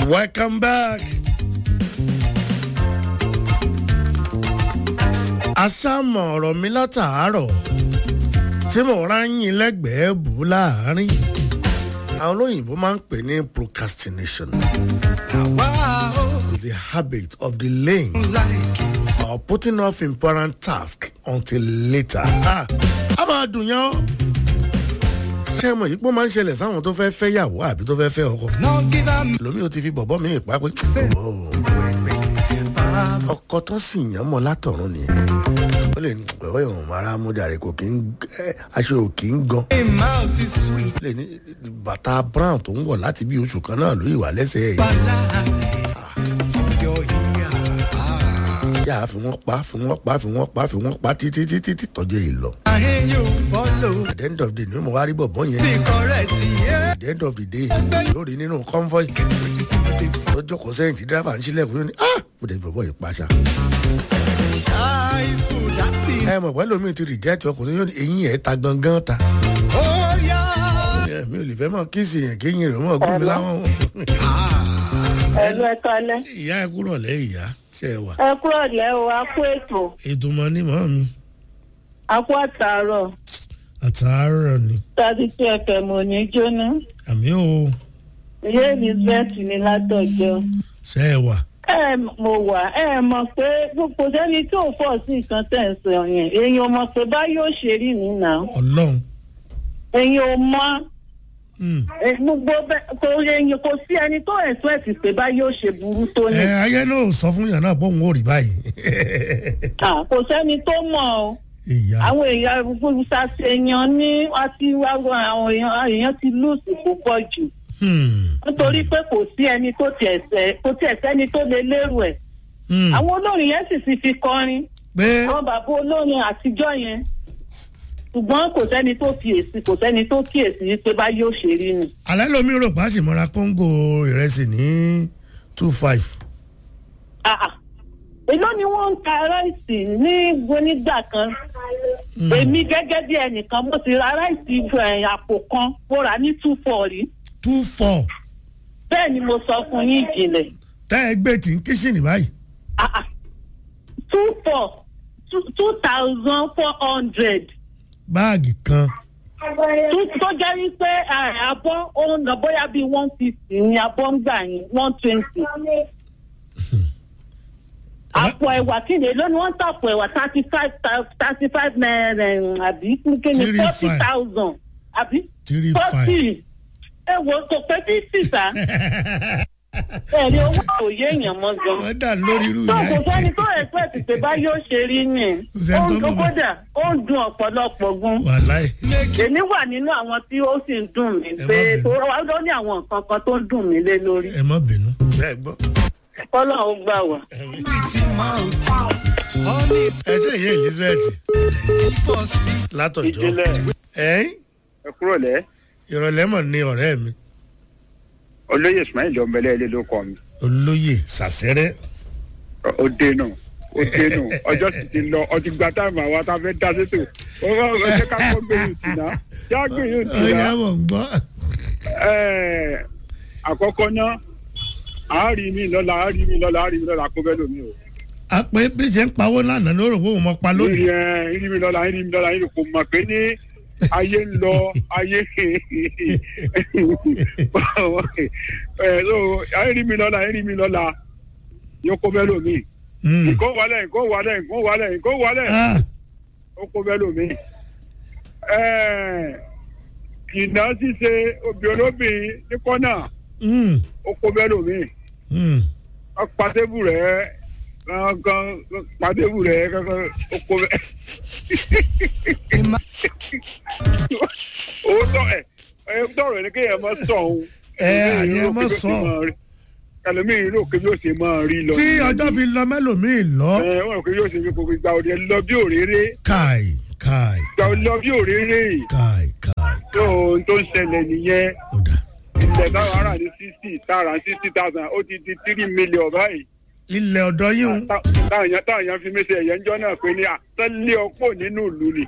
Welcome back. Aṣáàmọ̀ ọ̀rọ̀ mi látàárọ̀ tí mo ráyìn lẹ́gbẹ̀ẹ́ bù ú láàárín. Àwọn olóyìnbó máa ń pè ní procrastination. It's a habit of delaying or putting off important task until later. Ah, a máa dùn yán. Ṣé mo yìí pé ó máa ń ṣẹlẹ̀ sáwọn tó fẹ́ fẹ́ yàwó àbí tó fẹ́ fẹ́ ọkọ? Lómi ò ti fi bọ̀bọ́ mi ìpá pé ọkọ tó sì yàn mọ́ látọ̀run nìyẹn. Ó lè ní ọ̀rọ̀ ìwọ̀n mara múdàrí kò kí ń aṣọ ò kí ń gan. Ó lè ní bàtà brown tó ń wọ̀ láti bí oṣù kan náà ló ìwà lẹ́sẹ̀ yìí. Yà á fi wọ́n pa fi wọ́n pa fi wọ́n pa fi wọ́n pa títí títí tí tọ́jú yìí lọ. At the end of the day ni mo wá rí bọ̀bọ́ yẹn. At the end of the day yóò rí nínú convoy tó jókòó sẹ́yìn tí dírábà ń sílẹ̀kùn yóò ní ah mo dẹ̀ fi bọ̀bọ́ yìí paṣà. ẹ mọ̀ pẹ́ lómi ti rìjẹ́tì ọkùnrin yóò ní eyín ẹ̀ ta gangan ta. mi ò lè fẹ́ mọ̀ kí sì yẹn kéyìn rẹ̀ mọ̀ gún mi láwọn. ẹ̀lú ẹ̀ka alẹ́. ìyá ẹ kúrò lẹ́ ìyá ṣe é wà. ẹ kúrò lẹ́ o a kú ètò ètò mọ ní mọ́ mi a kú àtàárọ̀ àtàárọ̀ ni tàbí tí ẹ̀fẹ̀ mò ní jóná. àmì ò ìyá elizabeth ní látọjọ́. ṣe é wà. ẹ mo wà ẹ mọ̀ pé kò sẹ́ni tí ò fọ̀ sí nǹkan tẹ̀ ń sọ yẹn èèyàn mọ̀ pé bá yóò ṣe rí nìyà ọlọ́run. èèyàn ò mọ̀ Hmm. ẹ, gbogbo bẹ- kò èèyàn kò sí ẹni tó ẹ̀sùn ẹ̀sìn pé bá yóò ṣe burú tó ní. ẹ ayé náà ò sọ fún yàn náà bóun ò rí báyìí. Ah, kò sẹ́ni tó mọ̀ ọ́. ìyá àwọn èèyàn olùsàṣeyàn ní àti àwọn èèyàn èèyàn ti lùsì púpọ̀ jù Hmm. nítorí pé kò sí ẹni tó tiẹ̀ sẹ́ kò tiẹ̀ sẹ́ni tó lè lérò ẹ̀ Hmm. àwọn olórin yẹn sì ti fi kọrin pé àwọn bàbá olórin àtijọ́ yẹn ṣùgbọ́n kò sẹ́ni tó kíyèsí kò sẹ́ni tó kíyèsí pé bá yóò ṣe rí ni. alẹ́ lomi rò pa sì mọ́ra kóńgò ìrẹsì ní two five. Ah, ah. èló ni wọ́n ń ta ráìsì ní onígbà kan èmi gẹ́gẹ́ bí ẹnìkan mo ti ra ráìsì eh, àpò kan mo rà ní two four rí two four bẹ́ẹ̀ ni mo sọ fún yín ìjìnlẹ̀ tẹ́ ẹ gbé tí ń kíṣìnì báyìí. Ah, ah. two four two two thousand four hundred báàgì kan tó jẹ́ wípé eh, abọ́ ó ń lọ bóyá bíi one fifty ní abọ́ ń gbà yín one twenty. àpò ẹ̀wà kí ni èló ni wọ́n ń tàpò ẹ̀wà thirty five thirty five naira eh, àbí kí ni Three forty five. thousand àbí three five. forty ẹ wo kò pé fifty sá ẹ̀rí owó òye èèyàn mọ́ gan wọ́n dà lórí irú tó ìyá kò yìí. sẹ́ni tó ẹ̀sẹ̀ pé bá yóò ṣe rí ni Kò sẹ́ni ó tó ń dún mọ̀ bá. kódà ó ń dun ọ̀pọ̀lọpọ̀ gun wàláì. èmi wà nínú àwọn tí ó sì ń dùn mí Ẹ má pé bínú. tó wá ló ní àwọn nǹkan kan tó ń dùn mí lé lórí ẹ má bínú. bẹ́ẹ̀ gbọ́. kọ́lọ́ ó gbà wá. ẹ ṣe ìyá elizabeth látọjọ́. ìjìnlẹ̀ ẹ̀yìn ẹ kúrò lẹ́ ìrọ̀lẹ́ mọ̀ ní ọ̀rẹ́ mi olóyè ismail ọmọlẹ́ ilé ló kọ́ mi olóyè sàṣẹ́rẹ́. ó dénú ó dénú ọjọ́ sì ti lọ ọtí gba táìmù àwọn tá a fẹ́ dá sétò ó rọ ọ ṣe ká kọ́ gbé yìí tìǹà yá gbé yìí ọ̀yá tìǹà mọ̀ ń gbọ́. àkọ́kọ́ náà àárín mi lọ́la àárín mi lọ́la àárín mi lọ́la kó bẹ́ẹ̀ lómi o a pé bí ṣe ń pawó lánàá ló rò pé òun mọ̀ pa lónìí. ìrìn ẹ ìrìn mi lọ́la ìrìn mi lọ́la ìrìn kò mọ̀ pé ní ayé ń lọ ayé ẹ so ìrìn mi lọ́la ìrìn mi lọ́la yóò kó bẹ́ẹ̀ lómi Hmm. nǹkó wálẹ̀ nǹkó wálẹ̀ nǹkó wálẹ̀ nǹkó wálẹ̀ Ah, ó kó bẹ́ẹ̀ lómi. kìnà ṣíṣe obì olóbìn ní kọ́nà hmm, ó kó bẹ́ẹ̀ lómi. hmm. pàtẹ́bù rẹ̀ kankan pàtẹ́bù rẹ̀ kankan ó kó bẹ́ẹ̀. owó tọ ẹ ẹ tọrọ ní kéèyàn máa sọ òun. Ẹ, àní ẹ má sọ. ẹlòmíì rò pé yóò ṣe máa rí lọ. tí ọjọ́ fi lọ mẹ́lòmíì lọ. ẹ wọ́n rò pé yóò ṣe fi kókó gba òde lọ bí òréré káì káì gba lọ bí òréré káì káì tó ohun tó ń ṣẹlẹ̀ nìyẹn ọ̀dà. ilẹ̀ táwọn ará ní sixty tààrà sixty thousand ó ti di three million báyìí ilẹ̀ ọ̀dọ́ yín o. Tá- táwọn èèyàn táwọn èèyàn fi mí ṣe ẹ̀yẹ́ ńjọ́ náà pé ní àtẹ́lẹ̀ ọ̀pọ̀ nínú ìlú ni.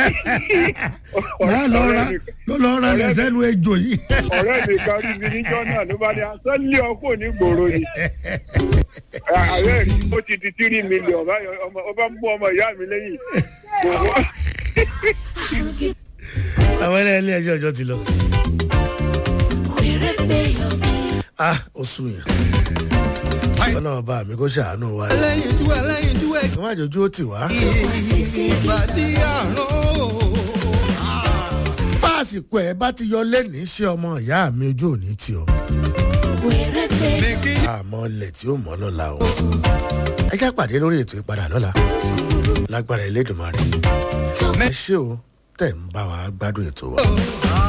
máa lọ ra Ọ̀rẹ́ mi- ló lọ ra lẹ̀ sẹ́nu ejò yìí. ọ̀rẹ́ mi kan rí mi níjọ́ náà ló bá ní àtẹ́lẹ̀ ọ̀pọ̀ ní gbòòrò ni. ààrẹ rí ó ti di tírí mílíọ̀n báyọ̀ ọmọ ọba mú ọmọ ìyá mi lẹ́yìn. Kò wá- àwọn ẹlẹ́ ilé ẹjọ́ ọjọ́ ti lọ. ah ó sùn yàn. ọlọ́run bá mi kó ṣàánú wa ni. ẹlẹ́yinjú ẹlẹ́yinjú ẹ̀ kí wọ́n àjòjú ó tì wá. ìbàdí àrùn. bá àsìkò ẹ̀ bá ti yọ lẹ́nìí ṣé ọmọ ìyá mi ojú òní tì ọ́. ní kí àmọ́ ilẹ̀ tí ó mọ́ lọ́la o. ẹ já pàdé lórí ètò ìpadà lọ́la lágbára Elédùmarè. ẹ ṣé o tẹ̀ ń bá wa gbádùn ètò wa.